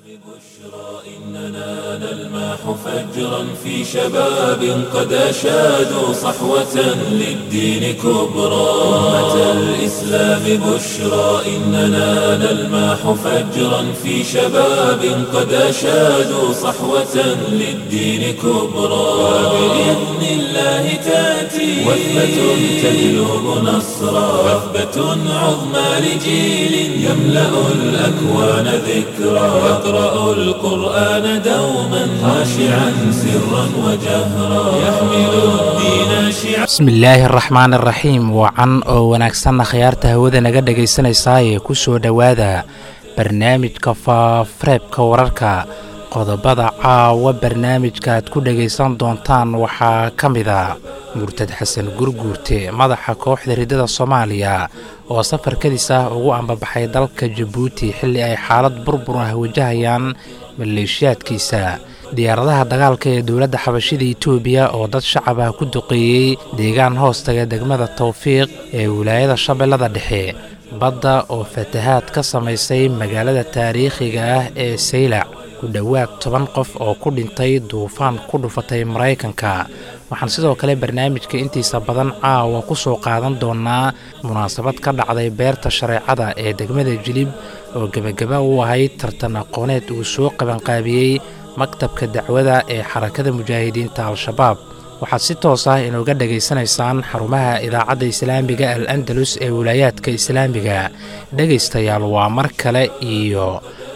إننا نلمح فجرا في شباب قد أشادوا صحوة للدين كبرى أمة الإسلام بشرى إننا نلمح فجرا في شباب قد أشادوا صحوة للدين كبرى وبإذن الله تأتي وثبة تجلب نصرا وثبة عظمى لجيل يملأ الأكوان ذكرا يقرأ القرآن دوما خاشعا سرا وجهرا يحمل الدين شعارا bismillaahi araxmaan araxiim wacan oo wanaagsanna khiyaarta hawada naga dhegaysanaysaayee ku soo dhowaada barnaamijka faafareebka wararka qodobada caawa barnaamijka aad ku dhegaysan doontaan waxaa ka mid a murtad xasan gurguurte madaxa kooxda riddada soomaaliya oo safarkadiis ah ugu ambabaxay dalka jabuuti xilli ay xaalad burbur ah wajahayaan maleeshiyaadkiisa diyaaradaha dagaalka ee dowladda xabashida itoobiya oo dad shacab ah ku duqeeyey deegaan hoostaga degmada tawfiiq ee wilaayada shabeellada dhexe badda oo fatahaad ka samaysay magaalada taariikhiga ah ee saylac ku dhowaad toban qof oo ku dhintay duufaan ku dhufatay maraykanka waxaan sidoo kale barnaamijka intiisa badan caawa ku soo qaadan doonaa munaasabad ka dhacday beerta shareecada ee degmada jilib oo gebagaba u ahayd tartan aqooneed uu soo qabanqaabiyey maktabka dacwada ee xarakada mujaahidiinta al-shabaab waxaad si toos ah inooga dhegaysanaysaan xarumaha idaacadda islaamiga al andalus ee wilaayaadka islaamiga dhegaystayaal waa mar kale iyo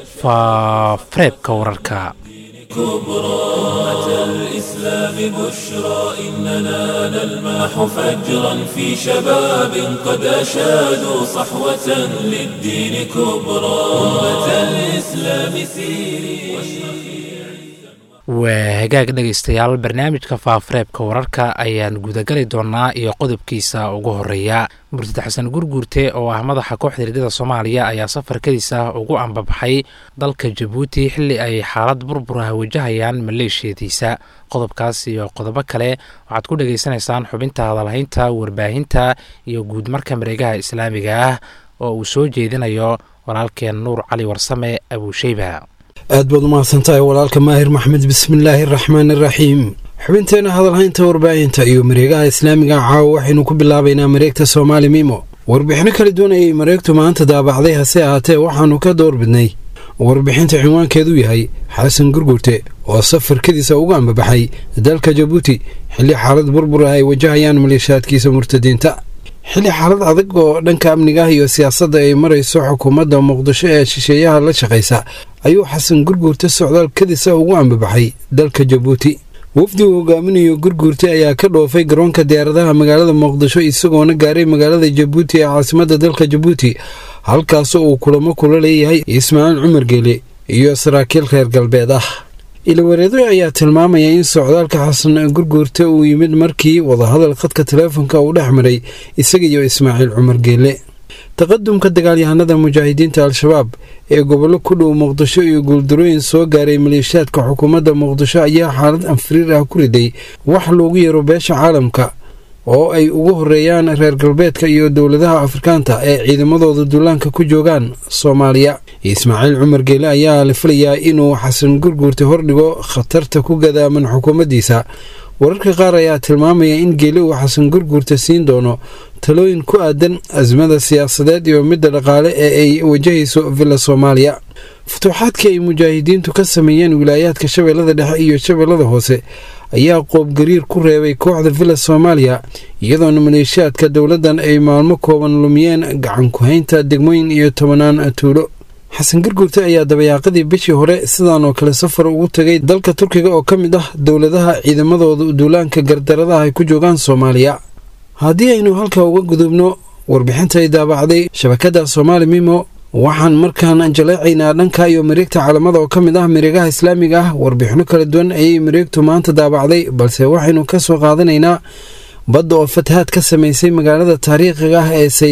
faafareebka wararka كبرى أمة الإسلام بشرى إننا نلمح فجرا في شباب قد أشادوا صحوة للدين كبرى أمة الإسلام سيري waa hagaag dhegaystayaal barnaamijka faafareebka wararka ayaan gudagali doonaa iyo qodobkiisa ugu horeeya murtad xasan gurguurte oo ah madaxa kooxda riddada soomaaliya ayaa safarkadiisa ugu ambabaxay dalka jabuuti xilli ay xaalad burbur ah wajahayaan maleeshiyadiisa qodobkaas iyo qodobo kale waxaad ku dhegaysanaysaan xubinta hadalhaynta warbaahinta iyo guudmarka mareegaha islaamiga ah oo uu soo jeedinayo walaalkeen nuur cali warsame abuusheyba aad baad umahadsantahay walaalka maahir maxmed bismillaahi araxmaani araxiim xubinteena hadalhaynta warbaahinta iyo mareegaha islaamiga caawa waxaynu ku bilaabaynaa mareegta soomaali mimo warbixino kala duwan ayay mareegtu maanta daabacday hase ahaatee waxaannu ka doorbidnay warbixinta cinwaankeedu yahay xasan gurgurte oo safarkadiisa ugu ambabaxay dalka jabuuti xilli xaalad burbur ah ay wajahayaan maleeshaadkiisa murtadiinta xilli xaalad adag oo dhanka amnigaah iyo siyaasadda ay marayso xukuumadda muqdisho ee shisheeyaha la shaqaysa ayuu xasan gurguurte socdaal kadisa ugu ambabaxay dalka jabuuti wafdi uu hogaaminayo gurguurte ayaa ka dhoofay garoonka diyaaradaha magaalada muqdisho isagoona gaaray magaalada jabuuti ee caasimadda dalka jabuuti halkaasoo uu kulamo kula leeyahay ismaaciil cumar geele iyo saraakiil reer galbeed ah ilawareedo ayaa tilmaamaya in socdaalka xasan gurguurte uu yimid markii wadahadal khadka taleefonka uu dhex maray isaga iyo ismaaciil cumar geele taqadumka dagaalyahanada mujaahidiinta al-shabaab ee gobollo ku dhow muqdisho iyo guuldarooyin soo gaaray maleeshiyaadka xukuumadda muqdisho ayaa xaalad anfiriir ah ku riday wax loogu yeero beesha caalamka oo ay ugu horeeyaan reer galbeedka iyo dowladaha afrikaanta ee ciidamadooda duulaanka ku joogaan soomaaliya ismaaciil cumar geele ayaa la filayaa inuu xasan gurguurta hordhigo khatarta ku gadaaman xukuumaddiisa wararka qaar ayaa tilmaamaya in geele uu xasan gurguurta siin doono talooyin ku aadan asmada siyaasadeed iyo midda dhaqaale ee ay wajahayso villa soomaaliya futuuxaadkii ay mujaahidiintu ka sameeyeen wilaayaadka shabeellada dhexe iyo shabeellada hoose ayaa qoobgariir ku reebay kooxda villa soomaaliya iyadoona maleeshiyaadka dowladdan ay maalmo kooban lumiyeen gacan ku-haynta degmooyin iyo tobanaan tuulo xasan gurgurte ayaa dabayaaqadii bishii hore sidaan oo kale safar ugu tagay dalka turkiga oo ka mid ah dowladaha ciidamadooda duulaanka gardaradaha ay ku joogaan soomaaliya haddii aynu halka uga gudubno warbixinta ay daabacday shabakadda soomaali mimo waxaan markaan jaleecaynaa dhanka iyo mareegta caalamada oo ka mid ah mareegaha islaamiga ah warbixino kala duwan ayay mareegtu maanta daabacday balse waxaynu ka soo qaadanaynaa badda oo fatahaad ka samaysay magaalada taariikhiga ah ee saylac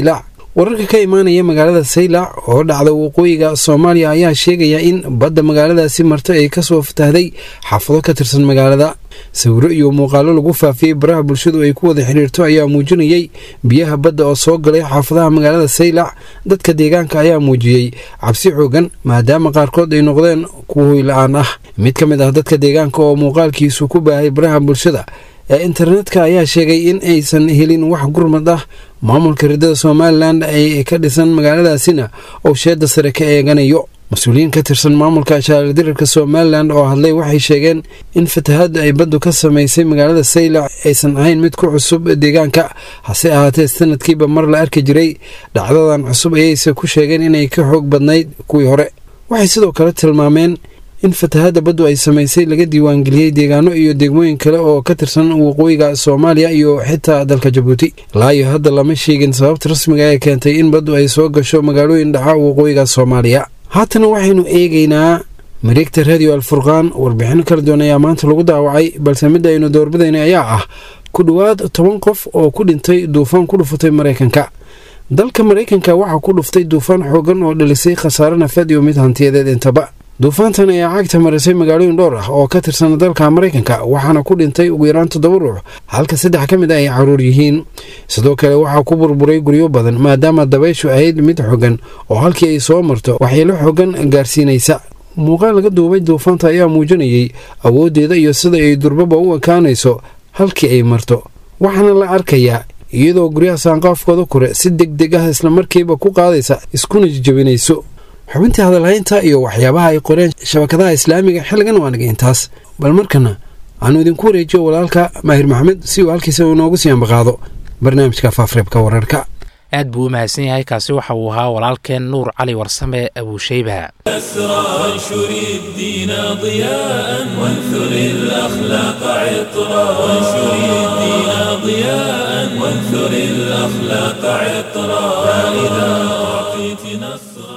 wararka ka imaanaya magaalada saylac oo dhacda waqooyiga soomaaliya ayaa sheegaya in badda magaaladaasi marta ay kasoo fatahday xaafado ka tirsan magaalada sawiro iyo muuqaalo lagu faafiyey baraha bulshadu ay ku wada xidhiirto ayaa muujinayay biyaha badda oo soo galay xaafadaha magaalada saylac dadka deegaanka ayaa muujiyey cabsi xoogan maadaama qaarkood ay noqdeen kuwa hoyla-aan ah mid ka mid ah dadka deegaanka oo muuqaalkiisu ku baahay baraha bulshada ee internetka ayaa sheegay in aysan helin wax gurmad ah maamulka ridada somalilan ay ka dhisan magaaladaasina oo sheeda sare ka eeganayo mas-uuliyiin ka tirsan maamulka shaardirarka somalilan oo hadlay waxay sheegeen in fatahaadda ay baddu ka samaysay magaalada saylac aysan ahayn mid ku cusub deegaanka hase ahaatee sanadkiiba mar la arki jiray dhacdadan cusub ayayse ku sheegeen inay ka xoog badnayd kuwii hore waxay sidoo kale tilmaameen in fatahaadda baddu ay samaysay laga diiwaangeliyey deegaano iyo degmooyin kale oo ka tirsan waqooyiga soomaaliya iyo xitaa dalka jabuuti laayo hadda lama sheegin sababta rasmiga ee keentay in baddu ay soo gasho magaalooyin dhaca waqooyiga soomaaliya haatana waxaynu eegaynaa mareegta radio alfurqaan warbixino kala duwan ayaa maanta lagu daawacay balse midda aynu doorbidayna ayaa ah ku dhowaad toban qof oo ku dhintay duufaan ku dhufatay maraykanka dalka maraykanka waxaa ku dhuftay duufaan xoogan oo dhalisay khasaare nafeed iyo mid hantiyadeed intaba duufaantan ayaa cagta marisay magaalooyin dhowr ah oo ka tirsan dalka maraykanka waxaana ku dhintay ugu yaraan toddoba ruux halka saddex ka mid a ay caruur yihiin sidoo kale waxaa ku burburay guryo badan maadaama dabayshu ahayd mid xogan oo halkii ay soo marto waxyeelo xogan gaarsiinaysa muuqaal laga duubay duufaanta ayaa muujinayay awooddeeda iyo sida ay durbaba u ekaanayso halkii ay marto waxaana la arkayaa iyadoo guryaha saanqaafkooda kore si deg deg ah islamarkiiba ku qaadaysa iskuna jijabinayso xubintii hadalhaynta iyo waxyaabaha ay qoreen shabakadaha islaamiga xilligan waa naga intaas bal markana aanu idinku wareejiyo walaalka maahir maxamed si uu halkiisa uu noogu sii ambaqaado barnaamijka faafreebka wararka aad buu u mahadsan yahay kaasi waxa uu ahaa walaalkeen nuur cali warsame abuushayba أسرى وانشر الدين ضياء وانثر الأخلاق عطرا وانشر الدين ضياء وانثر الأخلاق عطرا فإذا أعطيت نصرا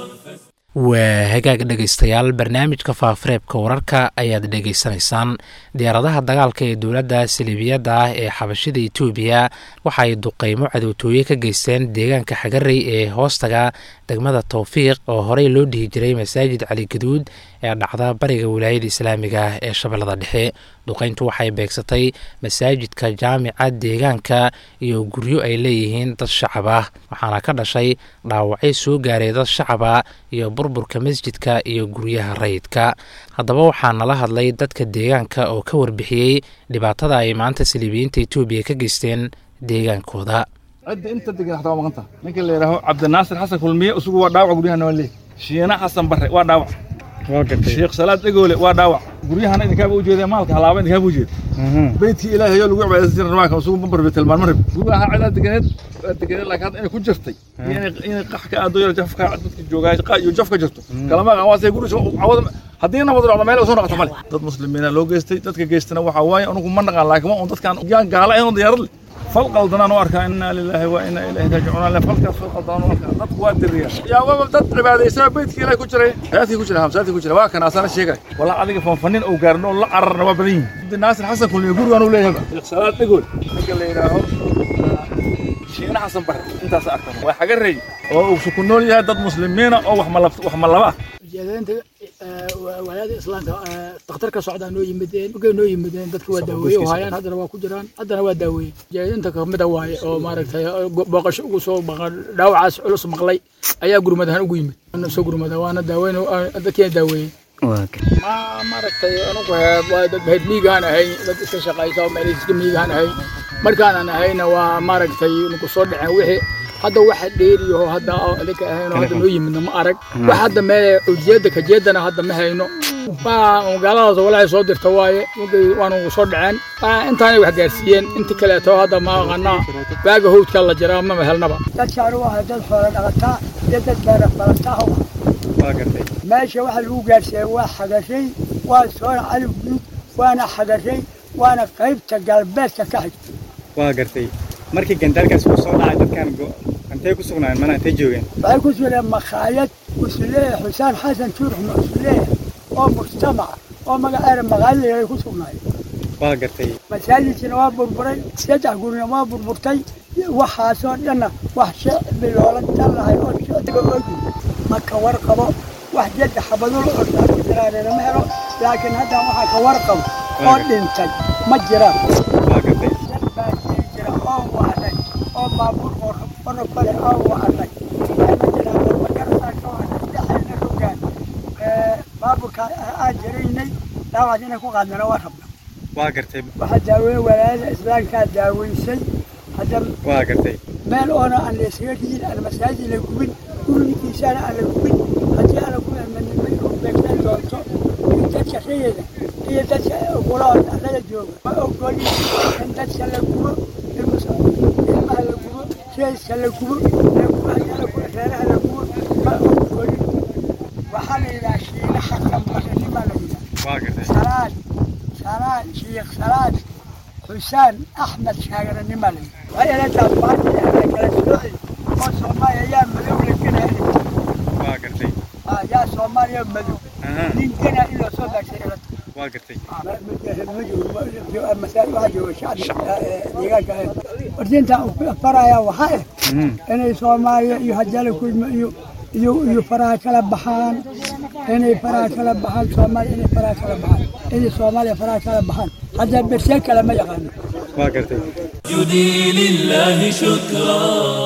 waa hagaag dhegaystayaal barnaamijka faafareebka wararka ayaad dhegaysanaysaan diyaaradaha dagaalka ee dowladda saliibiyadda ah ee xabashida etoobiya waxa ay duqeymo cadowtooye ka geysteen deegaanka xagarey ee hoostaga degmada towfiiq oo horey loo dhihi jiray masaajid cali gaduud ee dhacda bariga wilaayada islaamiga ah ee shabeellada dhexe duqeyntu waxay beegsatay masaajidka jaamica deegaanka iyo guryo ay leeyihiin dad shacab ah waxaana ka dhashay dhaawacyo soo gaaray dad shacaba iyo burburka masjidka iyo guryaha rayidka haddaba waxaa nala hadlay dadka deegaanka oo ka warbixiyey dhibaatada ay maanta saliibiyiinta etoobiya ka geysteen deegaankooda cidda inta degan xataa waa maqan taha ninka la yidhaaho cabdinaasir xasan kulmiye isugu waa dhaawac guryahana waa leey shiina xasan barre waa dhaawac sheekh salaad dhegoole waa dhaawac guryahana idinkaaba ujeeda maalka halaaba idinkaaba ujeeda beydkii ilaahay oo lagu cibaadaysan jiray rabaanka isugu ma barbe tilmaan ma rabi guryaha cidaa deganeed waa deganeed laakiin hadda inay ku jirtay iyo inay inay qax ka aado yar jafka dadka joogaa qa iyo jaf ka jirto kalama aqaan waa say guriga cawada haddii nabad dhacdo meel soo noqoto male dad muslimiina loo geystay dadka geystana waxaa waaye anugu ma naqaan laakiin waa un dadkaan yaan gaala ahayn oo diyaarad leh fal qaldanaan u arkaa inaa lilaahi wa inaa ilaahi raajicuun le falkaas fal qaldanaan u arkaa dadku waa diriya yaa waba dad cibaadaysaa beydkii ilaahi ku jiray hayaadkii ku jira hamsaadkii ku jira waa kana asana sheegay walaa adiga fanfanin oo gaarin oo la cararna waa badan yihin abdi naasir xasan kulmiye gurigaan uu leeyahay sheekh salaad dhegool ninka la yidhaaho shiina xasan bare intaas arkan waa xaga rey oo uu ku nool yahay dad muslimiina oo wax malab wax malaba ah ujeedaynta walaada islaamka dakhtarka socdaa noo yimideen markay noo yimideen dadka waa daaweeye oo hayaan haddana waa ku jiraan haddana waa daaweeye ujeedinta kamida waaye oo maaragtay booqasho ugu soo dhaawacaas culus maqlay ayaa gurmad ahaan ugu yimid soo gurmada waana daaweyn dadkiina daaweeyey ma maaragtay anugu waa dad heed miigaan ahay dad iska shaqaysa oo meel iska miigaan ahay markaanan ahayna waa maaragtay nuku soo dhaceen wixii hadda waxa dheeriyaho hadda adinka ahaynoo hadda noo yimidna ma arag wax hadda meel ujeedda kajeedana hadda ma hayno magaaladaas walaahay soo dirta waaye mugay waanu soo dhaceen intaanay wax gaarsiiyeen inta kaleeto hadda ma aqanaa baaga howdka la jiraa mama helnaba dadkaan waa dad xoolo dhaqataa iyo dad beera falataa meesha waxa lagu gaarsiiyey waa xagashay waa soona cali guud waana xagashay waana qaybta galbeedka ka xigta waa gartay markii gandaalkaas uu soo dhacay dadkan intay ku sugnaayeen mana intay joogeen waxay ku sugnaayeen makhaayad usuleeya xusaan xasan juurux usuleeya oo mujtamaca oo magaceeda maqaalida ay ku sugnaayeen waa gartay masaajidkina waa burburay saddex gurina waa burburtay waxaasoo dhanna wax shicbi loola tallahay oo shicbiga ogi ma ka warqabo wax jadda xabadul ordaa ku jiraanina ma helo laakiin haddaan waxaa ka warqabo oo dhintay ma jiraan dad baa jiri jira oo wacday oo baabuur qorqoro kale oo wacday ma jiraan warmagarsaa ka wacday dhexayna rogaan baabuurka aan jiraynay dhaawac inay ku qaadnana waa rabna waa gartay waxaa daaweeye walaayada islaamkaa daaweysay hadda waa gartay meel oona aan la isaga dhigin aan masaajid la gubin gurigiisaana aan la gubin haddii aan lagu amanimay oo beegsan doonto in dadka rayada iyo dadka ogolaa arlada jooga ma ogoli in dadka la gubo ilmaha la gubo jeeska la gubo la gubo reeraha la gubo ma ogoli waxaa la yidhaha shiinaha qambaranima la yidhaha waa gartay salaad salaad shiikh salaad xusaan axmed shaagarannima la yidhaha waa inataa baarti ana kala sooci oo soomaaliya yaa madow la genaya waa gartay yaa soomaaliya madow Aha. nin gena in loo soo daagsay ilata waa gartay wardiinta faraya waxaa ah inay soomaaliya iyo hajala kulma iyo iyo iyo faraha kala baxaan inay faraha kala baxaan soomaaliya inay faraha kala baxaan inay soomaaliya faraha kala baxaan hadda bersee kale ma yaqaano waa gartay جدي لله شكرا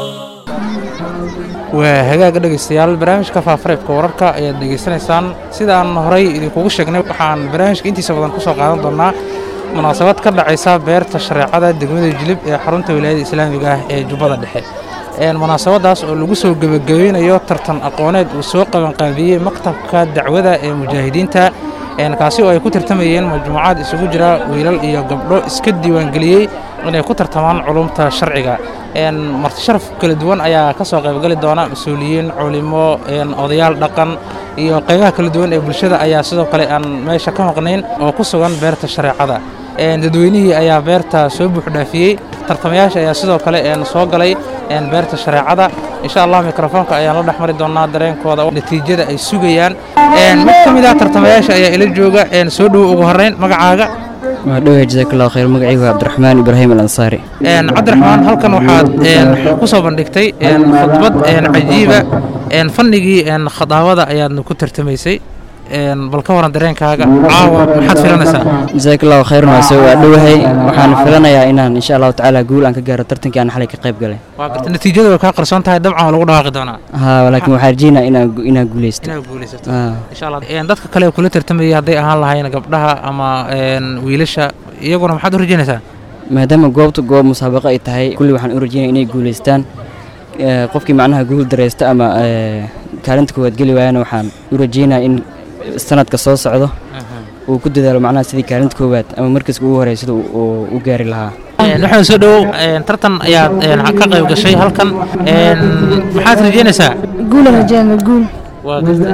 waa hagaaga dhegaystayaal barnaamijka faafareebka wararka ayaad dhegaysanaysaan sida aan horey idinkugu sheegnay waxaan barnaamijka intiisa badan ku soo qaadan doonaa munaasabad ka dhacaysa beerta shareecada degmada jilib ee xarunta wilaayada islaamiga ah ee jubbada dhexe Een, munaasabadaas oo lagu soo gebagabeynayo tartan aqooneed uu soo qabanqaabiyey maktabka dacwada ee mujaahidiinta een, kaasi oo ay ku tartamayeen majmuucaad isugu jira wiilal iyo gabdho iska diiwaangeliyey inay ku tartamaan culumta sharciga een, marti sharaf kala duwan ayaa ka soo qaybgali doona mas-uuliyiin culimo een, odayaal dhaqan iyo qaybaha kala duwan ee bulshada ayaa sidoo kale aan meesha ka maqnayn oo ku sugan beerta shareecada Een, dadweynihii ayaa beerta soo buuxdhaafiyey tartamayaasha ayaa sidoo kale een, soo galay een, beerta shareecada insha allah mikrofoonka ayaan la dhex mari doonaa dareenkooda oo natiijada ay sugayaan Een, mid ka mid ah tartamayaasha ayaa ila jooga een, soo dhowo ugu horreyn magacaaga waa dhowya jazakallahu khayr magacaygu waa cabdiraxmaan ibraahim al ansaari Een, cabdiraxmaan halkan waxaad een, ku soo bandhigtay een, khudbad een, cajiiba een, fannigii een, khadaawada ayaadna ku tartamaysay Een, bal ka waran dareenkaaga caawa maxaad filanaysaa jazakallahu khayran waa soo waa dhowahay waxaan filanayaa inaan insha allahu tacaala guul aan ka gaaro tartankii aan xalay ka qayb galay waa garta natiijada way kaa qarsoon tahay dabcan waa lagu dhawaaqi doonaa haa laakiin waxaan rajeynaa inaan gu- inaan guuleysto inaad guulaysato Haa. insha allah Een, dadka kale ee kula tartamayay hadday ahaan lahayn gabdhaha ama een, wiilasha iyaguna maxaad u rajaynaysaa maadaama goobta goob musaabaqa ay tahay kulli waxaan u rajeynaya inay guuleystaan Ee, qofkii macnaha guul dareysta ama ee, kaalinta koowaad geli waayana waxaan u rajeynaa in sanadka soo socdo uu ku dadaalo macnaha sidii kaalinta koowaad ama markaska ugu horey sida uu- uu u gaari lahaa Een, waxaan soo dhowow een, tartan ayaad een, ka qayb gashay halkan Een, maxaad rajaynaysaa قول رجال قول waa garta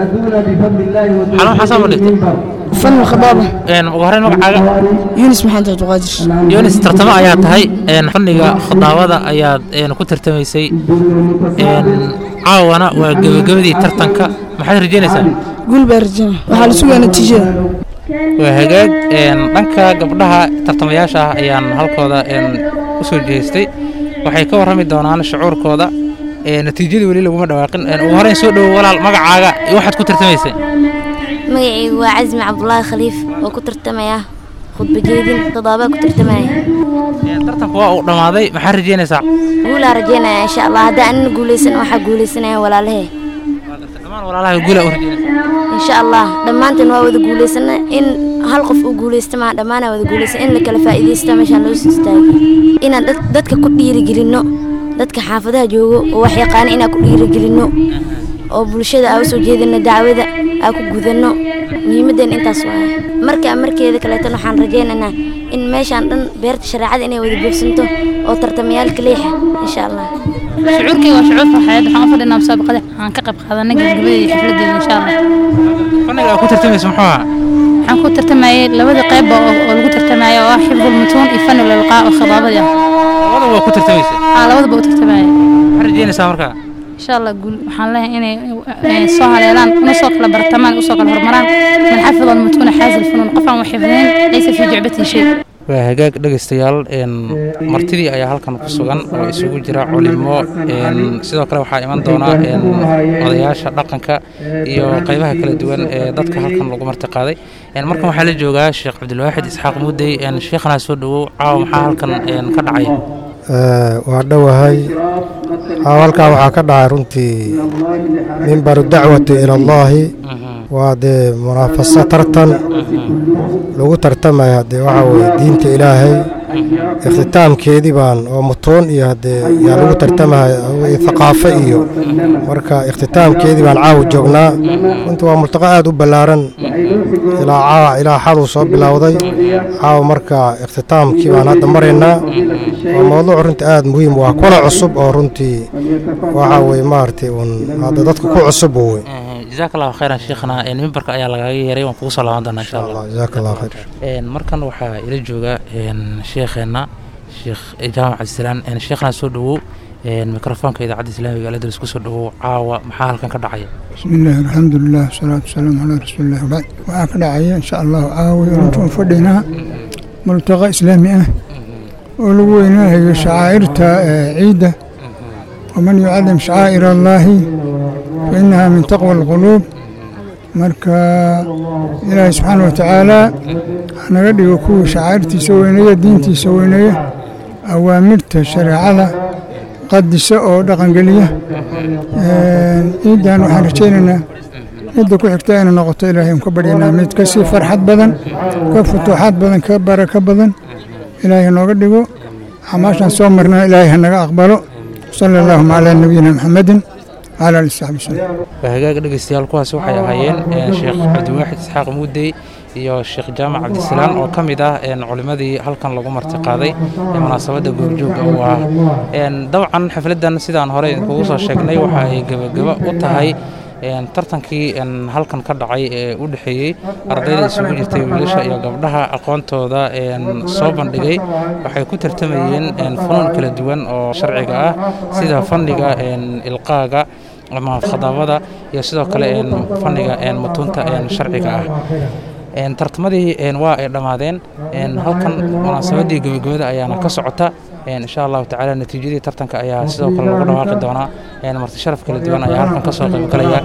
xalo maxaa soo bandhigtay فن الخضابة Een, ugu horreyn magacaaga يونس محمد عبد القادر yonis tartamo ayaa tahay een, fanniga khadaawada ayaad een, ku tartamaysay Een, caawana waa gebagabadii tartanka maxaad rajaynaysaa قول برجال وحال سوى نتيجة waa hagaag een, dhanka gabdhaha tartamayaasha ah ayaan halkooda een, u soo jeestay waxay ka warrami doonaan shucuurkooda Een, natiijadii weli laguma dhawaaqin Een, ugu horreyn soo dhowo walaal magacaaga iyo waxaad ku tartamaysay magacaygu waa casmi cabdulaahi khaliif oo ku tartamaya khudba jeedin todoba ku tartamaya Een, tartanku waa uu dhammaaday maxaad rajaynaysaa guulaa rajeynaya insha allah haddii anina guuleysan waxaa guuleysanaya walaalahee dhammaan walaalaha guula u rajaynaysaa insha allah dhammaanteen waa wada guuleysana in hal qof uu guuleysta maa dhammaanaa wada guuleysan in la kala faa'iidaysta meeshaan loo soo istaagay inaan dad- dadka ku dhiirigelinno dadka xaafadaha joogo oo wax yaqaana inaan ku dhiirigelinno oo bulshada aa usoo jeedino dacwada aa ku gudanno muhiimadeen intaas waaye markaa markeeda kaleetan waxaan rajaynaynaa in meeshaan dhan beerta shareecada inay wada buuxsanto oo tartamayaalka leexa insha allah shucuurkayga waa shucuur farxadeed waxaan u fadhinaa musaabaqada waxaan ka qayb qaadanay gabagabadeeda iyo xafladeeda insha allah fanniga aad ku tartamaysa muxuu ahaa waxaan ku tartamayay labada qeybba oo oo lagu tartamayo oo ah xifdul mutuun iyo fanul ilqaa oo khidaabadii ah labada waa ku tartamaysay aa labadaba u tartamayay maxaad rajaynaysaa markaa insha allah guul waxaan leeyahay inay eh, soo haleelaan una soo kala bartamaan usoo kala horumaraan man xafida almutuuna xaazi lfunuun qof aan wax xifdeen laysa fii jucbatin shay waa hagaag dhegaystayaal martidii ayaa halkan ku sugan oo isugu jira culimo sidoo kale waxaa iman doona odayaasha dhaqanka iyo qaybaha kala duwan ee dadka halkan lagu marti qaaday markan waxaa la joogaa sheekh cabdilwaaxid isxaaq muudey sheekhanaa soo dhowow caawa maxaa halkan ka dhacaya waa dhowahay halkaa waxaa ka dhacay runtii mimbaru dacwati ila allaahi waa dee munaafaso tartan lagu tartamaya dee waxaa weye diinta ilaahay ikhtitaamkeedii baan oo mutuun iyo hadee yaa lagu tartamaya thaqaafo iyo marka ikhtitaamkeedii baan caawa joognaa runtii waa multaqa aad u ballaaran ilaa ilaa xaduu soo bilowday caawa marka ikhtitaamkii baan hadda maraynaa waa mowduuc runtii aad muhiim u ah kuna cusub oo runtii waxaa weye maaragtay uun hadda dadka ku cusub wey jazaak allahu khayran sheekhana mimbarka ayaa lagaaga yeeray waan kugu soo laaban doonaa insha allah jazaak allah khayr markan waxaa ila jooga sheekheenna sheekh jaamac cabdisalaan sheekhana soo dhowow mikrofoonka idaacadda islaamiga aladris ku soo dhowow caawa maxaa halkan ka dhacaya bismi illaahi alxamdulilah wasalaatu wasalaamu calaa rasuulilah wabacd waxaa ka dhacaya insha allahu caawi runtuun fadhinaa multaqa islaami ah oo lagu weynaahayo shacaa'irta ciidda waman yucadim shacaa'ir allaahi fa innaha min taqwa alquluub marka ilaahay subxaana wa tacaala hanaga dhigo kuwii shacaa'irtiisa weyneeya diintiisa weyneeya awaamirta shareecada qadisa oo dhaqangeliya ciiddan waxaan rajaynaynaa midda ku xigta inay noqoto ilaahay un ka baryanaa mid ka sii farxad badan ka futuuxaad badan ka barako badan ilaahay nooga dhigo xamaashaan soo marnaa ilaahay hanaga aqbalo sala allahuma calaa nabiyina maxamedin wcala ali saxbi wasallam waa hagaag dhegaystayaal kuwaas waxay ahaayeen sheekh cabdiwaaxid isxaaq muudey iyo sheekh jaamac cabdisalaan oo ka mid ah culimmadii halkan lagu marti qaaday ee munaasabadda goobjooga u ah dabcan xafladdan sidaan hore idinkugu soo sheegnay waxa ay gebageba u tahay tartankii halkan ka dhacay ee u dhexeeyey ardayda isugu jirtay wiilasha iyo gabdhaha aqoontooda soo bandhigay waxay ku tartamayeen funuun kala duwan oo sharciga ah sida fanniga ilqaaga ama khadaabada iyo sidoo kale fanniga mutuunta sharciga ah tartamadii waa ay dhammaadeen halkan munaasabaddii gebagabada ayaana ka socota insha allahu tacaala natiijadii tartanka ayaa sidoo kale lagu dhawaaqi doonaa marti sharaf kala duwan ayaa halkan kasoo qaybgalaya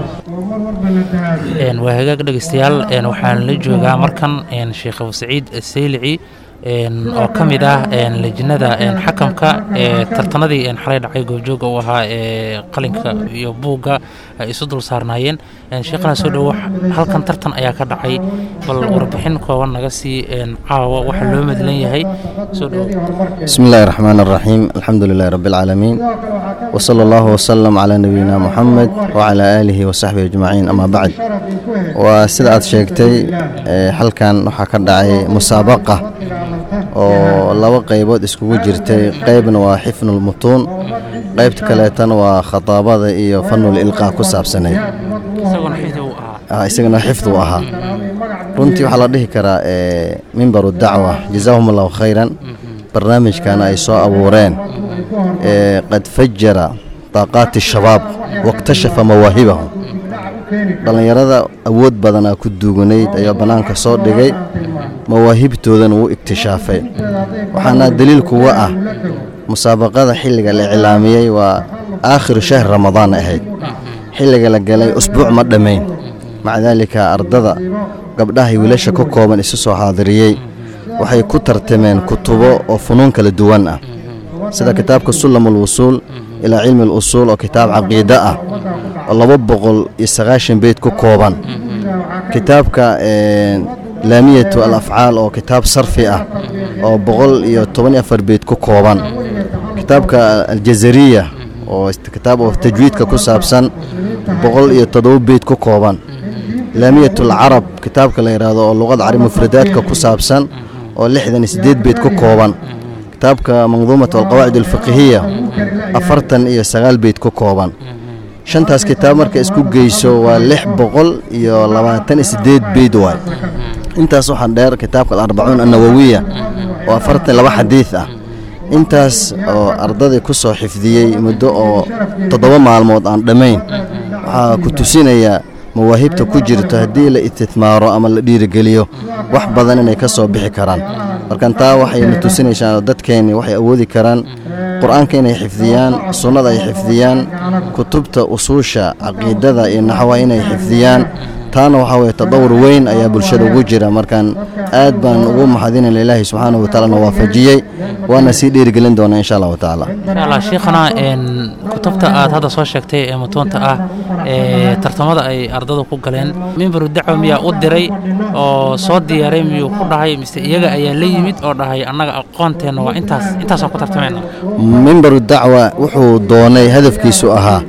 waa hagaag dhegeystayaal waxaan la joogaa markan sheekh abu saciid saylici oo ka mid ah lejinada xakamka ee tartanadii xalay dhacay goobjooga u ahaa ee qalinka iyo buugga ay isu dul saarnaayeen sheekhana soo dhowo halkan tartan ayaa ka dhacay bal warbixin kooban naga sii caawa waxa loo madlan yahay soo dhowo بسم الله الرحمن الرحيم الحمد لله رب العالمين وصلى الله وسلم على نبينا محمد وعلى آله وصحبه أجمعين أما بعد وسيدة أد شيكتي حلقان waxaa ka dhacay مسابقة oo laba qaybood iskugu jirtay qaybna waa xifnul mutuun qaybta kaleetana waa khataabada iyo fanul ilqaa ku saabsanayd isagana xifdu ahaa runtii waxaa la dhihi karaa mimbaru dacwa jazaahum allahu khayran barnaamijkan ay soo abuureen qad fajara daaqaati shabaab waiktashafa mawaahibahum dhallinyarada awood badanaa ku duuganayd ayaa bannaanka soo dhigay mawaahibtoodana wuu iktishaafay waxaana daliil kuga ah musaabaqada xilliga la iclaamiyey waa aakhiru shahr ramadaan ahayd xilliga la galay usbuuc ma dhammayn maca daalika ardada gabdhahay wiilasha ka kooban isu soo xaadiriyey waxay ku tartameen kutubo oo funuun kala duwan ah sida kitaabka sullam alwusuul ilaa cilmi alusuul oo kitaab caqiide ah oo laba boqol iyo sagaashan beyd ku kooban kitaabka laamiyatu al afcaal oo kitaab sarfi ah oo boqol iyo toban iyo afar beyd ku kooban kitaabka aljazariya oo kitaab oo tajwiidka ku saabsan boqol iyo toddoba beyd ku kooban laamiyatu alcarab kitaabka la yidhaahdo oo luqada carabi mufradaadka ku saabsan oo lixdan iyo siddeed beyd ku kooban kitaabka manduumat alqawaacid alfiqhiya afartan iyo sagaal beyd ku kooban shantaas kitaab marka isku geyso waa lix boqol iyo labaatan iyo siddeed beyd waay intaas waxaa dheer kitaabka alarbacuun annawawiya oo afartan laba xadiid ah intaas oo ardadii ku soo xifdiyey muddo oo toddoba maalmood aan dhammayn waxaa ku tusinaya mawaahibta ku jirto haddii la istithmaaro ama la dhiirigeliyo wax badan inay ka soo bixi karaan markan taa waxayna tusinaysaa dadkeenni waxay awoodi karaan qur-aanka inay xifdiyaan sunnada ay xifdiyaan kutubta usuusha caqiidada iyo naxwaha inay xifdiyaan taana waxaa weye tadawur weyn ayaa bulshada ugu jira markaan aad baan ugu maxadinayna ilaahi subxaanahu watacaalana waafajiyey waana sii dhiirigelin doonaa insha allahu tacaala insha allah sheikhana een, kutubta aad hadda soo sheegtay ee mutuunta ah ee tartamada ay ardadu ku galeen mimbaru dacwa miyaa u diray oo soo diyaaray miyuu ku dhahay mise iyaga ayaa la yimid oo dhahay annaga aqoonteenna waa intaas intaasaan ku tartamayna mimbaru dacwa wuxuu doonay hadafkiisu ahaa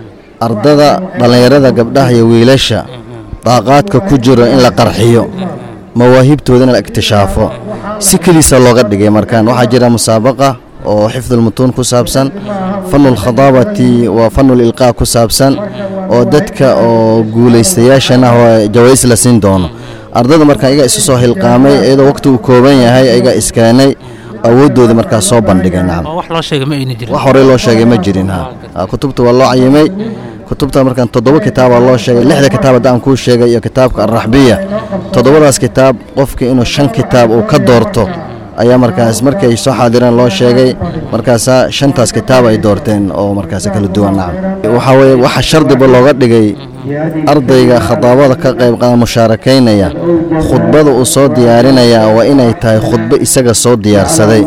ardada dhallinyarada gabdhaha iyo wiilasha daaqaadka ku jiro in la qarxiyo mawaahibtoodana la iktishaafo si keliisa looga dhigay markaan waxaa jira musaabaqa oo xifdulmutuun ku saabsan fanulkhadaabati waa fanulilqaa ku saabsan oo dadka oo guulaystayaashana oo jawaais la siin doono ardada markaa iyaga isu soo hilqaamay iyadoo waqti uu kooban yahay iyaga iskeenay awooddooda markaa soo bandhigay nacam oo wax loo sheegay ma ayna jirin wax horey loo sheegay ma jirin ha Ha, kutubta waa loo cayimay kutubta markaan toddoba kitaabaa loo sheegay lixda kitaab haddaan kuu sheegay iyo kitaabka alraxbiya toddobadaas kitaab qofka inuu shan kitaab uu ka doorto ayaa markaas markay soo xaadireen loo sheegay markaasaa shantaas kitaab ay doorteen oo markaas kala duwan nacam waxaa weeye waxa shardiba looga dhigay ardayga khadaabada ka qayb qaada mushaarakaynaya khudbada uu soo diyaarinaya waa inay tahay khudbo isaga soo diyaarsaday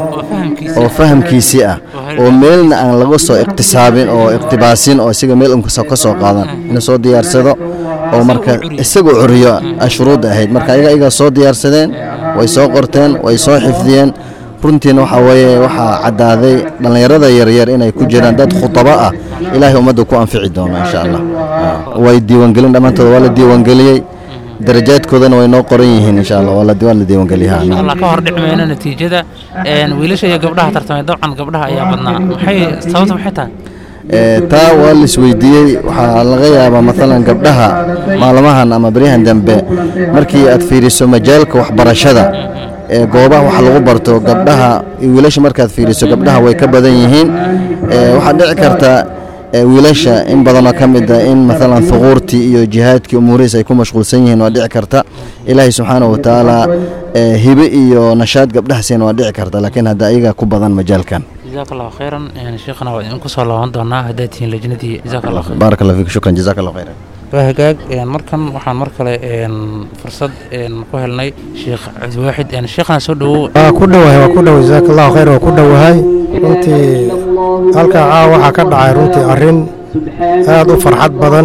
oo fahamkiisii ah oo meelna aan laga soo iqtisaabin oo iqtibaasin oo isaga meel unka ka soo qaadan inuu soo diyaarsado oo marka isagu curiyo ashruud ahayd marka ayaga iyaga soo diyaarsadeen way soo qorteen way soo xifdiyeen runtiina waxaa weeye waxaa caddaaday dhallinyarada yaryar inay ku jiraan dad khudabo ah ilaahay ummadda ku anfici doono insha allah way diiwaangelin dhammaantood waa la diiwaangeliyey darajaadkoodana way noo qoran yihiin insha allah waa la waa la diiwaangeliyaa insha allah ka hor dhici mayno natiijada een, wiilasha iyo gabdhaha tartamay dabcan gabdhaha ayaa badnaa maxay sababta maxay tahay Ee, taa waa la isweydiiyey waxaa laga yaabaa maalan gabdhaha maalmahan ama beryahan dambe markii aad fiiriso majaalka waxbarashada ee goobaha wax lagu barto gabdhaha iyo wiilasha markaad fiiriso gabdhaha way ka badan yihiin Ee, waxaa dhici karta ee, wiilasha in badanoo ka mid ah in maalan thuquurtii iyo jihaadkii umuurihiis ay ku mashquulsan yihiin waa dhici karta ilaahay subxaanahu watacaala ee, hibe iyo nashaad gabdhaha siin waa dhici karta laakiin hadda ayaga ku badan majaalkan jazaaka allahu khayran een, sheikhana waa idinku soo laaban doonaa haddaad tihiin lajnadii jazaaka allah khayr baarak allah fiik shukran jazaak allah khayran waa hagaag een, markan waxaan mar kale een, fursad een, ku helnay sheekh cabdiwaaxid een, sheikhana soo dhowow waa ku dhowahay waa ku dhow jazaaka allahu khayr waa ku dhowahay runtii halkaa caawa waxaa ka dhacay runtii arrin aad u farxad badan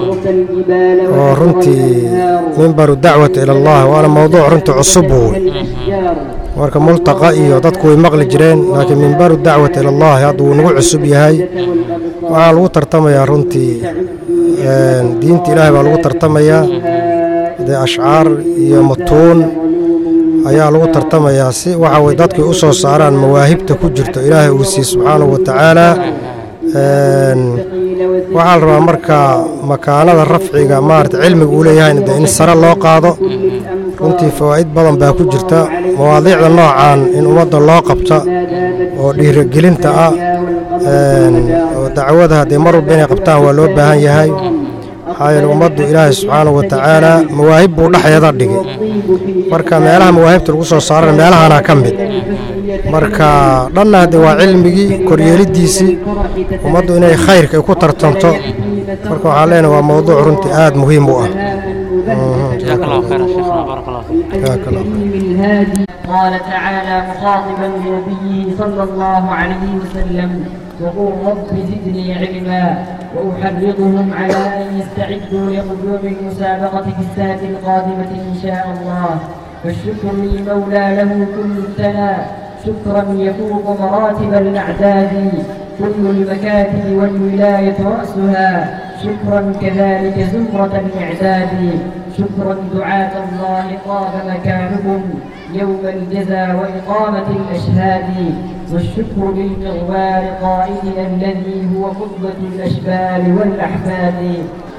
oo runtii mimbaru dacwati ila allah waana mowduuc runtii cusub wey marka multaqa iyo dadku way maqli jireen laakiin mimbaru dacwati ila allahi hadda wuu nagu cusub yahay waxaa lagu tartamayaa runtii een, diinta ilaahay baa lagu tartamayaa dee ashcaar iyo mutuun ayaa lagu tartamayaa si waxa way dadku u soo saaraan mawaahibta ku jirto ilaahay uu siiye subxaanahu wa tacaala Een, waxaa la rabaa marka makaanada rafciga maarata cilmiga uu leeyahayna dee in sare loo qaado runtii fawaa'id badan baa ku jirta mawaadiicda noocan in ummadda loo qabta oo dhiirigelinta ah een, oo dacwada haddee mar walba inay qabtaan waa loo baahan yahay maxaa yeele ummaddu ilaahay subxaanahu wa tacaala mawaahib buu dhexeeda dhigay marka meelaha mawaahibta lagu soo saarana meelahana ka mid marka dhanna haddee waa cilmigii koryeeliddiisii ummaddu inay khayrka ay ku tartanto marka waxaan leenahay waa mowduuc runtii aad muhiim u ah jazaaka allahu khayran sheikhana baarak allah fiik jazaaka allah قال تعالى مخاطبا لنبيه صلى الله عليه وسلم وقل رب زدني علما وأحرضهم على أن يستعدوا لقدوم المسابقة في السنة القادمة إن شاء الله فالشكر للمولى له كل الثناء شكرا يفوق مراتب الأعداد كل المكاتب والولاية رأسها شكرا كذلك زمرة الإعداد شكرا دعاة الله طاب مكانكم يوم الجزا وإقامة الأشهاد والشكر للمغوار قائدنا الذي هو قدوة الأشبال والأحفاد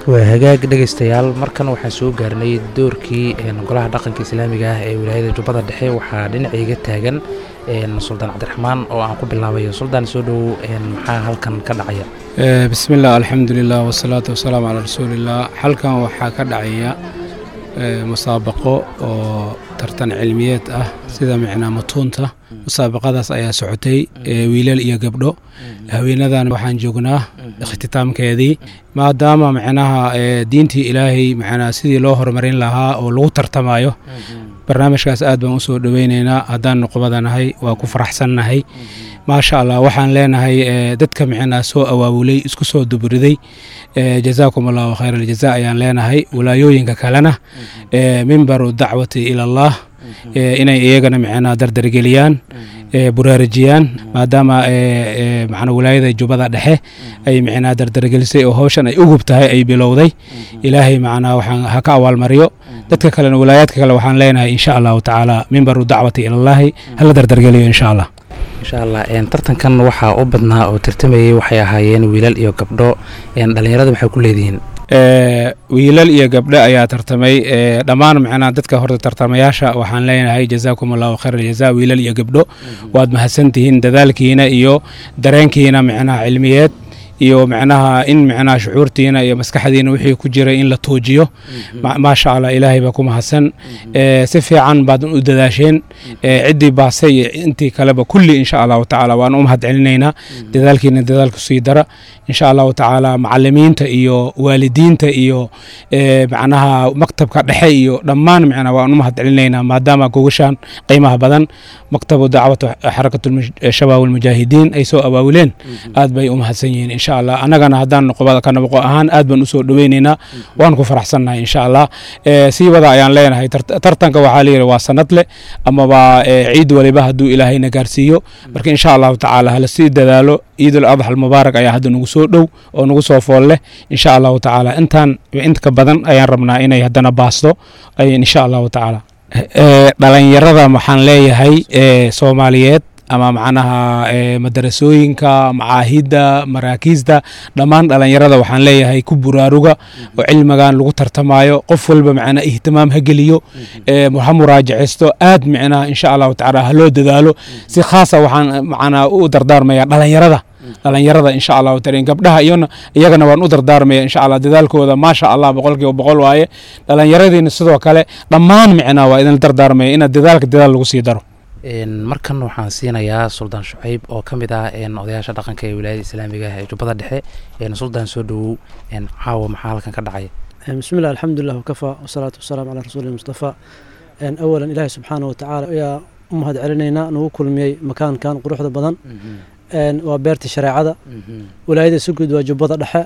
waa hagaag dhegaystayaal markan waxaan soo gaarnay doorkii golaha dhaqanka islaamiga ah ee wilaayada jubbada dhexe waxaa dhinacayga taagan suldaan cabdiraxmaan oo aan ku bilaabayo suldaan soo dhowow maxaa halkan ka dhacaya bismi illah alxamdulilah wasalaatu wasalaamu calaa rasuuliillah halkan waxaa ka dhacaya musaabaqo oo tartan cilmiyeed ah sida micnaa matuunta musaabaqadaas ayaa socotay wiilal iyo gabdho haweenadan waxaan joognaa ikhtitaamkeedii maadaama micnaha diintii ilaahay micnaa sidii loo horumarin lahaa oo lagu tartamayo barnaamijkaas aad baan usoo dhoweyneynaa haddaan nuqbadanahay waa ku faraxsannahay maasha allah waxaan leenahay dadka micnaa soo awaabulay isku soo dubriday jazaakum allahu khayr aljaza ayaan leenahay walaayooyinka kalena mimbaru dacwati ila allah inay iyagana micnaa dardargeliyaan buraarajiyaan maadaama macna walaayada jubbada dhexe ay micnaa dardargelisay oo hawshan ay ugub tahay ay bilowday ilaahay macnaa waxaan ha ka abaalmariyo dadka kalena walaayaadka kale waxaan leenahay insha allahu tacaala mimbaru dacwati ilallaahi hala dardargeliyo insha allah insha allah tartankan waxaa u badnaa oo tartamayey waxay ahaayeen wiilal iyo gabdho dhallinyarada maxay ku leedihiin wiilal iyo gabdho ayaa tartamay dhammaan macnaa dadka horta tartamayaasha waxaan leenahay jazaakum allahu khayr aljaza wiilal iyo gabdho waad mahadsantihiin dadaalkiina iyo dareenkiina micnaha cilmiyeed iyo micnaha in micnaha shucuurtiina iyo maskaxdiina wixii ku jiray in la tuujiyo maasha allah ilaahay baa ku mahadsan si fiican baad u dadaasheen ciddii baasay iyo intii kaleba kulli insha allahu tacaala waan u mahad celinaynaa dadaalkiina dadaalku sii dara insha allahu tacaala macalimiinta iyo waalidiinta iyo macnaha maktabka dhexe iyo dhammaan micnaha waan u mahad celinaynaa maadaama gogashaan qiimaha badan maktabu dacwatu xarakatu shabaab almujaahidiin ay soo abaawileen aad bay u mahadsan yihiin insha allah annagana haddaan noqobada ka nabaqo ahaan aad baan usoo dhoweyneynaa waan ku faraxsannahay insha allah sii wada ayaan leenahay tartanka waxaa layidhi waa sanad leh amaba ciid waliba hadduu ilaahayna gaarsiiyo marka insha allahu tacaala hala sii dadaalo ciidul adxa almubaarak ayaa hadda nagu soo dhow oo nagu soo fool leh insha allahu tacaala intaan inta badan ayaan rabnaa inay haddana baasto insha allahu tacaala dhalinyarada waxaan leeyahay soomaaliyeed ama macnaha madarasooyinka macaahidda maraakiisda dhammaan dhalinyarada waxaan leeyahay ku buraaruga oo cilmigan lagu tartamayo qof walba macnaa ihtimaam ha geliyo ha muraajaceysto aad micnaha insha allahu tacaala ha loo dadaalo si khaasa waxaan macnaa u dardaarmaya dhalinyarada dhalinyarada insha allahu taala gabdhaha iyona iyagana waan u dardaarmaya insha allah dadaalkooda maasha allah boqolkiiba boqol waaye dhalinyaradiina sidoo kale dhammaan micnaa waa idin dardaarmaya inaad dadaalka dadaal lagu sii daro markan waxaan siinayaa suldaan shucayb oo ka mid ah odayaasha dhaqanka ee wilaayada islaamiga ah ee jubbada dhexe suldaan soo dhowow caawa maxaa halkan ka dhacaya بسم الله الحمد لله وكفى والصلاة والسلام على رسول المصطفى أولا إلهي سبحانه وتعالى يا أمهد علينا نو كل مي مكان كان قروح بدن وبيرت شريعة ولاية سجود وجبضة دحى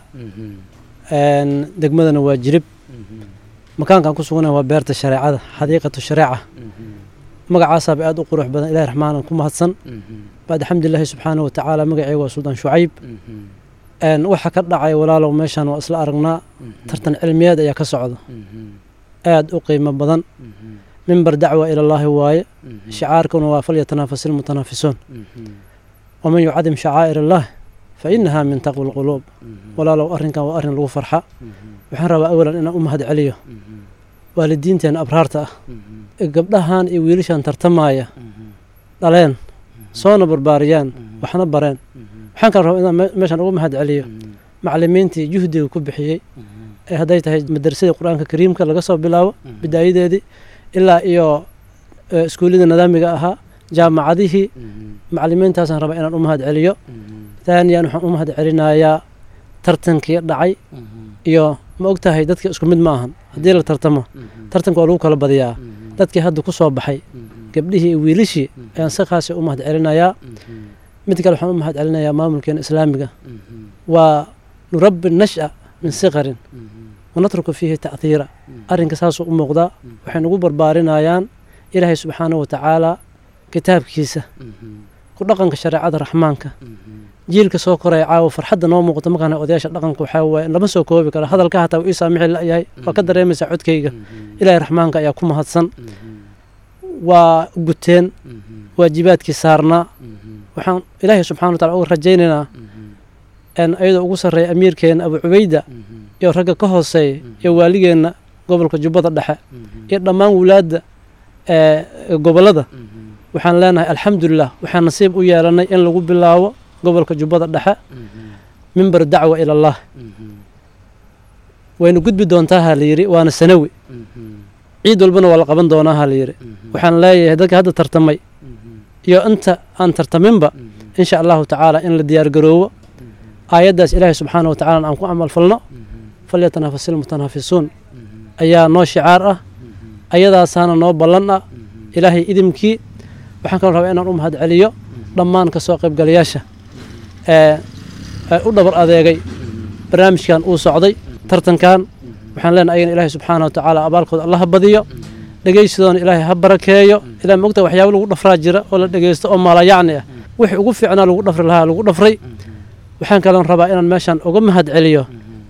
دقمدنا واجرب مكان كان كسونا وبيرت الشريعة حديقة الشريعة magacaasaaba aad u qurux badan ilahi raxmaanan ku mahadsan baad alxamdulilaahi subxaana watacaala magacii waa suldaan shucayb waxa ka dhacay walaalow meeshan waa isla aragnaa tartan cilmiyeed ayaa ka socda aad u qiimo badan mimbar dacwa ilallaahi waaye shicaarkuna waa falyatanaafasil ilmutanaafisuun waman yucadim shacaa'ir allaah fa inaha min taqwi lquluub walaalow arrinkan waa arrin lagu farxa waxaan rabaa awalan inaan u mahad celiyo waalidiinteena abraarta ah gabdhahan iyo wiilashan tartamaya dhaleen soona barbaariyaan waxna bareen waxaan kala rabaa inaan meeshan ugu mahad celiyo macalimiintii juhdiga ku bixiyey ee hadday tahay madrasadii qur-aanka kariimka laga soo bilaabo bidaayadeedii ilaa iyo iskuullada nidaamiga ahaa jaamacadihii macalimiintaasaan rabaa inaan u mahad celiyo taaniyan waxaan u mahad celinayaa tartankii dhacay iyo ma og tahay dadka isku mid ma ahan haddii la tartamo tartanka waa lagu kala badiyaa dadkii hadda ku soo baxay gabdhihii iyo wiilishii ayaan si khaasi u mahad celinayaa mid kale waxaan u mahad celinayaa maamulkeena islaamiga waa nurabbi nasha min sikarin wanatruku fiihi ta'hiira arrinka saasuu u muuqdaa waxay nagu barbaarinayaan ilaahay subxaanahu watacaala kitaabkiisa ku dhaqanka shareecada raxmaanka jiilka soo koraya caawa farxadda noo muuqata markaan odayaasha dhaqanka waxaa waaye lama soo koobi karo hadalka hataa uu ii saamixi la'yahay waa ka dareemaysaa codkayga ilaahay raxmaanka ayaa ku mahadsan waa guteen waajibaadkii saarnaa waxaan ilaahay subxana wa tacala uga rajaynaynaa ayadoo ugu sarreeya amiirkeena abu cubayda iyo ragga ka hooseeya iyo waaligeenna gobolka jubbada dhexe iyo dhammaan wulaadda ee gobollada waxaan leenahay alxamdulilah waxaan nasiib u yeelanay in lagu bilaabo gobolka jubbada dhexe mimbar dacwa ila allah waynu gudbi doontaa ha la yidhi waana sanawi ciid walbana waa la qaban doonaa ha la yidhi waxaan leeyahay dadka hadda tartamay iyo inta aan tartaminba insha allahu tacaala in la diyaargaroowo aayaddaas ilaahay subxaana wa tacala aan ku camal falno falyatanafasi lmutanaafisuun ayaa noo shicaar ah ayadaasaana noo ballan ah ilaahay idimkii waxaan kaloo rabaa inaan u mahad celiyo dhammaan ka soo qaybgalayaasha ee u dhabar adeegay barnaamijkan uu socday tartankan waxaan leenahay ayagana ilaahay subxaana wa tacaala abaalkooda alla ha badiyo dhegaysidoona ilaahay ha barakeeyo ilaa mogta waxyaabo lagu dhafraa jira oo la dhegaysto oo maalayacni ah wixii ugu fiicnaa lagu dhafri lahaa lagu dhafray waxaan kaloon rabaa inaan meeshan uga mahad celiyo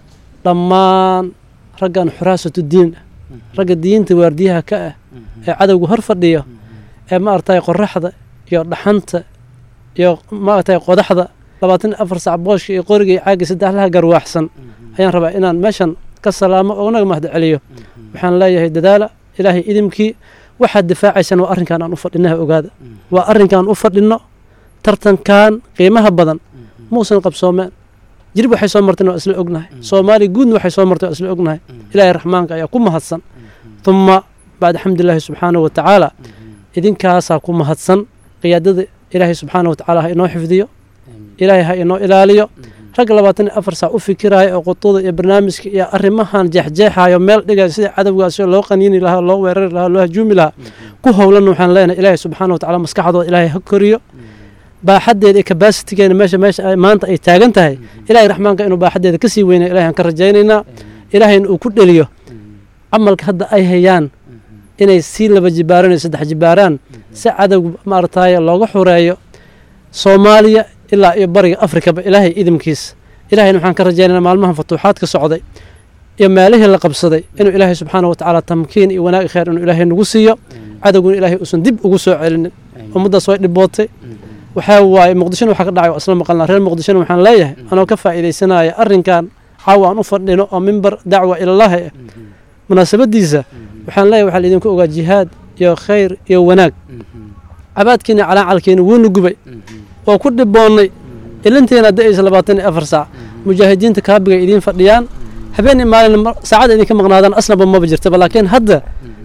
dhammaan raggan xuraasatu diin ragga diinta waardiyaha ka ah ee cadowga hor fadhiyo ee maaragtay qoraxda iyo dhaxanta iyo maaragtay qodaxda labaatan iyo afar sac booshka iyo qoriga iyo caagga saddexlaha garwaaxsan ayaan rabaa inaan meeshan ka salaamo oo naga mahad celiyo waxaan leeyahay dadaala ilaahay idimkii waxaad difaacaysaan waa arrinkan aan u fadhinaha ogaada waa arrinkaan u fadhinno tartankan qiimaha badan muusan qabsoomeen jirib waxay soo marteen waa isla ognahay soomaaliya guudna waxay soo marteen waa isla ognahay ilaahay raxmaanka ayaa ku mahadsan uma bacda xamdilaahi subxaanahu wa tacaala idinkaasaa ku mahadsan qiyaadada ilaahay subxaana wa tacaala ha inoo xifdiyo ilaahay ha inoo ilaaliyo rag labaatan iyo afar saac u fikiraayo oo qutuda iyo barnaamijka iyo arrimahan jeexjeexaayo meel dhigayo sida cadowgaasi loo qaniini lahaa loo weerari lahaa loo hajuumi lahaa ku howlan waxaan leenahay ilaahay subxaana wa tacala maskaxdooda ilaahay ha koriyo baaxadeeda iyo kabasitigeena meesha meesha maanta ay taagan tahay ilaahay raxmaanka inuu baaxadeeda ka sii weynaya ilahay aan ka rajaynaynaa ilaahayna uu ku dheliyo camalka hadda ay hayaan inay sii laba jibaaraan iyo saddex jibaaraan si cadowga maaragtaaye looga xureeyo soomaaliya ilaa iyo bariga afrikaba ilaahay idimkiisa ilahayna waxaan ka rajaynaynaa maalmahan futuuxaadka socday iyo meelihii la qabsaday inuu ilaahay subxaana wa tacaala tamkiin iyo wanaag kheer inuu ilaahay nagu siiyo cadowguna ilaahay uusan dib ugu soo celinin ummaddaas way dhibootay waxaa waaye muqdishona waxaa ka dhacay waa isla maqalnaa reer muqdishona waxaan leeyahay anoo ka faa'iidaysanaya arrinkan caawa aan u fadhino oo mimbar dacwa ilallaahi ah munaasabadiisa waxaan leeyahay waxaa laidinku ogaa jihaad iyo khayr iyo wanaag cabaadkiina calaacalkiina wuuna gubay oo ku dhiboonnay ilinteena da'aysa labaatan iyo afar saac mujaahidiinta kaabigay idiin fadhiyaan habeenii maalin saacada idinka maqnaadaan aslanba maba jirtaba laakiin hadda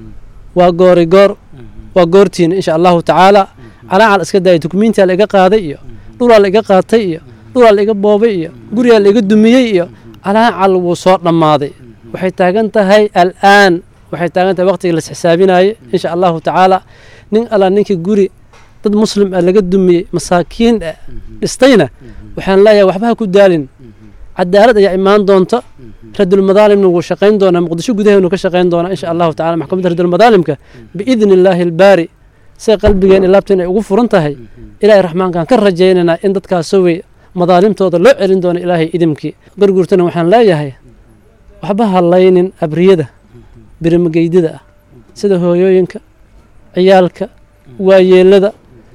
waa goori goor waa goortiina insha allahu tacaala calaacal iska daaya dukumiintiyaa la iga qaaday iyo dhulaa la iga qaatay iyo dhulaa la iga boobay iyo guriyaa la iga dumiyey iyo calaacal wuu soo dhammaaday waxay taagan tahay al'aan waxay taagan tahay waqtigii la isxisaabinaaye insha allahu tacaala nin alla ninkii guri dad muslim ah laga dumiyey masaakiin ah dhistayna waxaan leeyahay waxba ha ku daalin cadaalad ayaa imaan doonta radulmadaalimna wuu shaqayn doonaa muqdisho gudaheenu ka shaqayn doonaa insha allahu tacala maxkamadda radulmadaalimka biidni illaahi albaari say qalbigeen ilaabteen ay ugu furan tahay ilaahay raxmaankaan ka rajaynaynaa in dadkaasoo wey madaalimtooda loo celin doono ilaahay idimkii garguurtana waxaan leeyahay waxba hallaynin abriyada birimageydada ah sida hooyooyinka ciyaalka waayeelada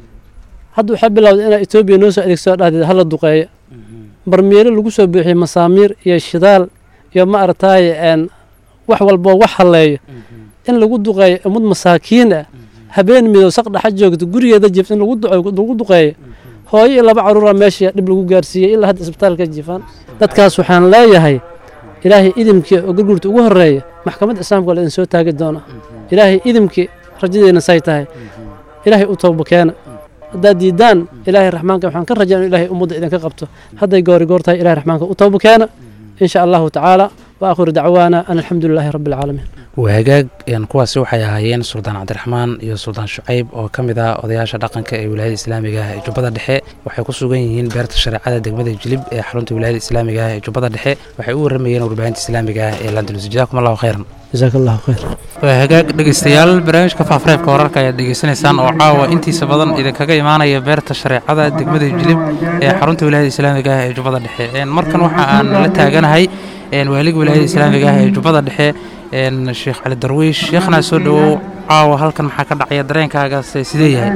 hadda waxaa bilowday inaa etoobiya noo soo adeegsado dhahdeed hala duqeeyo barmeelo lagu soo buuxiyey masaamiir iyo shidaal iyo ma aragtaaye wax walboo wax halleeyo in lagu duqeeyo ummad masaakiin ah habeen midow saq dhaxa joogto gurigeeda jif in lagu duqeeyo hooyo iyo laba caruura meesha dhib lagu gaarsiiyey ilaa hadda isbitaalka jifaan dadkaas waxaan leeyahay ilaahay idimkii oo gurgurta ugu horeeya maxkamadda islaamka waa la idin soo taagi doonaa ilaahay idimkii rajadeena say tahay ilaahay u tooba keena haddaad diidaan ilaahay raxmaanka waxaan ka rajaa inu ilaahay ummadda idinka qabto hadday goori goor tahay ilahay raxmaanka u tooba keena in sha allahu tacaala wa aakhiru dacwaana an alxamdu lilaahi rabbi alcaalamiin wahagaag kuwaasi waxay ahaayeen suldaan cabdiraxmaan iyo suldaan shucayb oo ka mid ah odayaasha dhaqanka ee wilaayada islaamiga ah ee jubbada dhexe waxay ku sugan yihiin beerta shareecada degmada jilib ee xarunta wilaayada islaamiga ah ee jubbada dhexe waxay u waramayeen warbaahinta islaamiga ah ee landulus jazakum allahu khayran jazaak allahu khayr waa hagaag dhegeystayaal barnaamijka faafreebka wararka ayaad dhegeysanaysaan oo caawa intiisa badan idinkaga imaanaya beerta shareecada degmada jilib ee xarunta wilaayada islaamiga ah ee jubbada dhexe markan waxa aan la taaganahay waaliga wilaayada islaamiga ah ee jubbada dhexe sheekh cali darwiish sheekhna soo dhowow caawa halkan maxaa ka dhacaya dareenkaagaas sidee yahay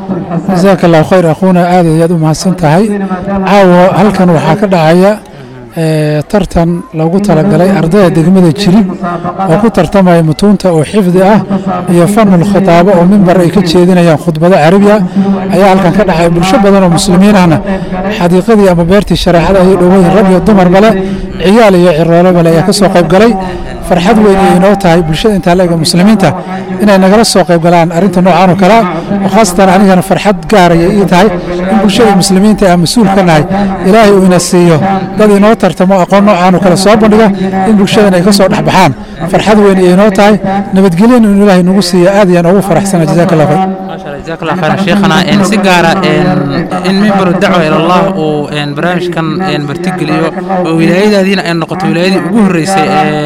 jasaaka allahu khayr akhuuna aad ayaad u mahadsan tahay caawa halkan waxaa ka dhacaya tartan loogu talagalay ardayda degmada jirib oo ku tartamaya mutuunta oo xifdi ah iyo fanul khitaabo oo mimbar ay ka jeedinayaan khudbado carabiya ayaa halkan ka dhexay bulsho badan oo muslimiin ahna xadiiqadii ama beertii shareecada ayay dhoweyn rag iyo dumarba leh ciyaal iyo ciroolaba leh ayaa ka soo qayb galay farxad weyn ay inoo tahay bulshada intaa leega muslimiinta inay nagala soo qayb galaan arrinta noocan oo kale ah oo khaasatan anigana farxad gaaraya ii tahay in bulshada muslimiinta aan mas-uul ka nahay ilaahay uu ina siiyo dad inoo tartamo aqoon noocan oo kale soo bandhiga in bulshadan ay ka soo dhex baxaan farxad weyn ay inoo tahay nabadgelyan in ilaahay nagu siiyo aad ayaan ugu faraxsana jazaaka allah khayr جزاك الله خيرا شيخنا إن سيجارة إن إن منبر الدعوة إلى الله وإن برامج كان إن برتقليو ولاية هذين إن نقطة ولاية وجوه الرئيس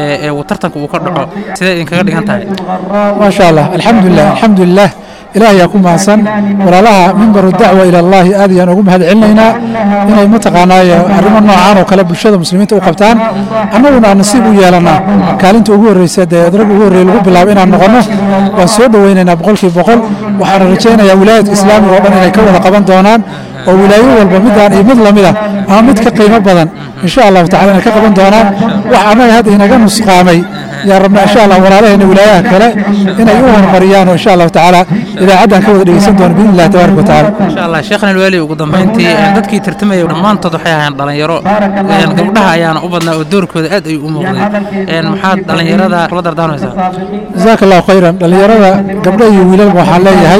وترتك وكرده سيدا إن كذا كان تاني ما شاء الله الحمد لله الحمد لله ilaahay yaa ku mahadsan walaalaha mimbaru dacwa ila allahi aad ayaan ugu mahad celinaynaa inay mataqaanaaye arrimo noocaan oo kale bulshada muslimiinta u qabtaan annaguna aan nasiib u yeelanaa kaalinta ugu horreysa dee rag ugu horreeye lagu bilaabo inaan noqonno waan soo dhoweynaynaa boqolkii boqol waxaana rajaynayaa wilaayadka islaamiga oo dhan inay ka wada qaban doonaan oo wilaayo walba midaan iyo mid lamida ama mid ka qiimo badan insha allahu tacala inay ka qaban doonaan wax annaga hadda inaga nusqaamay yaa rabna insha allah walaalaheena wilaayaha kale inay u horumariyaan oo insha allahu tacaala idaacaddan ka wada dhegeysan doono biidni illahi tabaaraka watacaala insha allah sheekhna alwaali ugu dambeyntii dadkii tartamaya dhammaantood waxay ahaayeen dhalinyaro gabdhaha ayaana u badnaa oo doorkooda aad ayuu u muuqday maxaad dhalinyarada kula dardaarmaysaa jazaaka allahu khayran dhalinyarada gabdho iyo wiilalba waxaan leeyahay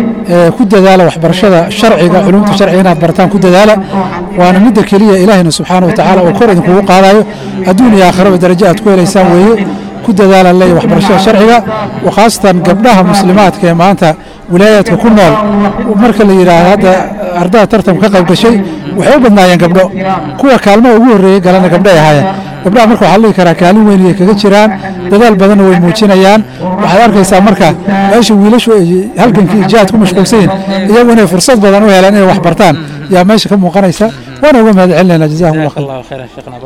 ku dadaala waxbarashada sharciga culumta sharciga inaad barataan ku dadaala waana midda keliya ilaahina subxaana wa tacaala oo kor idinkugu qaadayo adduun iyo aakhiraba darajo aad ku helaysaan weeye ku dadaalan leeyahay waxbarashada sharciga wa khaasatan gabdhaha muslimaadka ee maanta wilaayaadka ku nool marka la yidhaahdo hadda ardada tartanka ka qayb gashay waxay u badnaayeen gabdho kuwa kaalmaha ugu horreeyey galana gabdho ay ahaayeen gabdhaha marka waxaa dhihi karaa kaalin weyn ay kaga jiraan dadaal badanna way muujinayaan waxaad arkaysaa marka meesha wiilashu ay halgankii jihaad ku mashquulsan yihin iyagu inay fursad badan u helaan inay wax bartaan yaa meesha ka muuqanaysa waana uga mahad celinaynaa jazahum allah khayr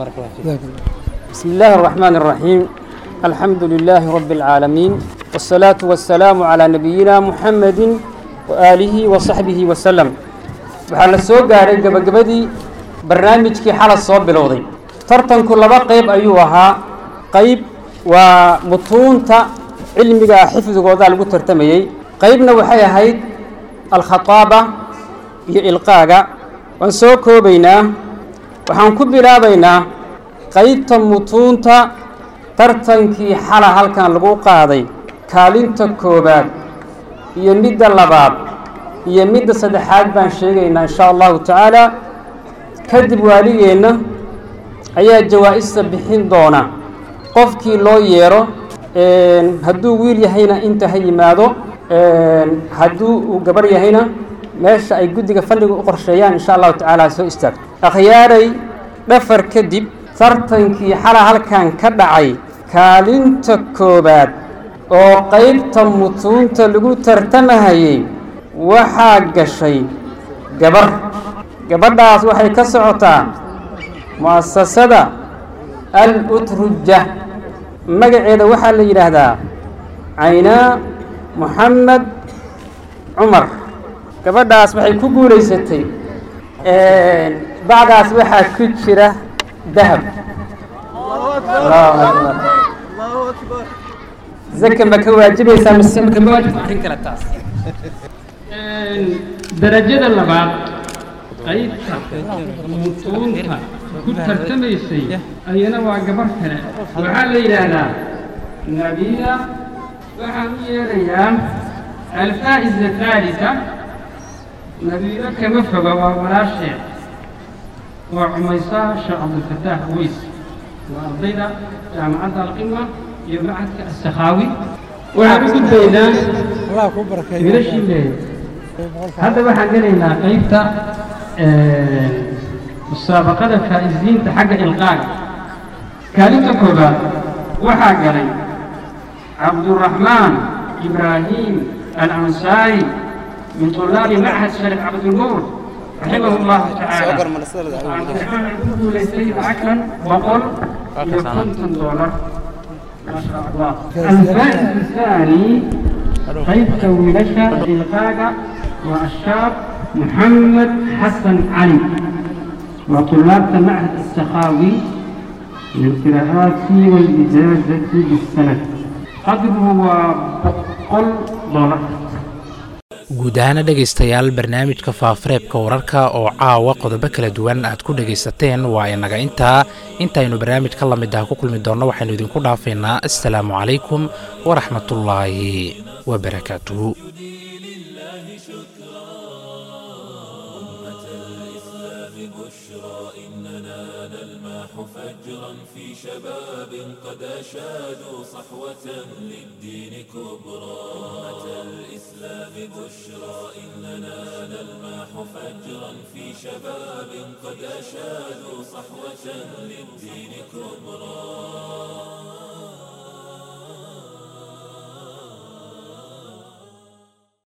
بسم الله الرحمن الرحيم الحمد لله رب العالمين والصلاة والسلام على نبينا محمد وآله وصحبه وسلم waxaa la soo gaaray gabagabadii barnaamijkii xala soo bilowday tartanku laba qayb ayuu ahaa qayb waa mutuunta cilmiga ah xifdigooda lagu tartamayey qaybna waxay ahayd alkhataaba iyo ilqaaga waan soo koobaynaa waxaan ku bilaabaynaa qaybta mutuunta tartankii xala halkan lagu qaaday kaalinta koowaad iyo midda labaad iyo midda saddexaad baan sheegaynaa insha allahu tacaala kadib waaligeenna ayaa jawaa'ista bixin doona qofkii loo yeero hadduu wiil yahayna inta ha yimaado hadduu uu gabar yahayna meesha ay guddiga fandhiga u qorsheeyaan insha allahu tacaala soo istaagto akhyaaray dhafar kadib tartankii xala halkan ka dhacay kaalinta koowaad oo qaybta mutuunta lagu tartamahayey waxaa gashay gabar gabadhaas waxay ka socotaa mu'asasada al utruja magaceeda waxaa la yidhaahdaa caynaa moxamed cumar gabadhaas waxay ku guulaysatay bacdaas waxaa ku jira dahab zaka ma ka waajibaysaa mise ma kama waajib arrin kale taas darajada labaad qaybta mutuunta ku tartamaysay ayana waa gabar kale waxaa la yidhaahdaa nabiila waxaan u yeerayaa alfaa'iza thaalita nabiilo kama foga waa walaasheed waa cumaysaa sheekh cabdilfataax uweys waa ardayda jaamacadda alqima iyo macadka assakhaawi waxaan u gudbaynaa wiilashii leeyahay hadda waxaan gelaynaa qaybta musaabaqada faa'iziinta xagga ilqaaga kaalinta koobaad waxaa galay cabduraxmaan ibraahim alansaari min طulaabi machad sharif cabdilnuur raximah llahu tacaala ku guulaystay lacagtan boqol iyo konton doolar ما شاء الله الفائز الثاني قيد ويلشا إلقاء والشاب محمد حسن علي وطلاب معهد السخاوي للقراءات والإجازة بالسند قدره بقل دولار guud ahaana dhegaystayaal barnaamijka faafareebka wararka oo caawa qodobo kala duwan aad ku dhegaysateen waa inaga intaa intaynu barnaamij ka lamid ah ku kulmi doonno waxaynu idinku dhaafaynaa assalaamu calaykum waraxmatullaahi wabarakaatuhu فجرا في شباب قد أشادوا صحوة للدين كبرى أمة الإسلام بشرى إننا نلمح فجرا في شباب قد أشادوا صحوة للدين كبرى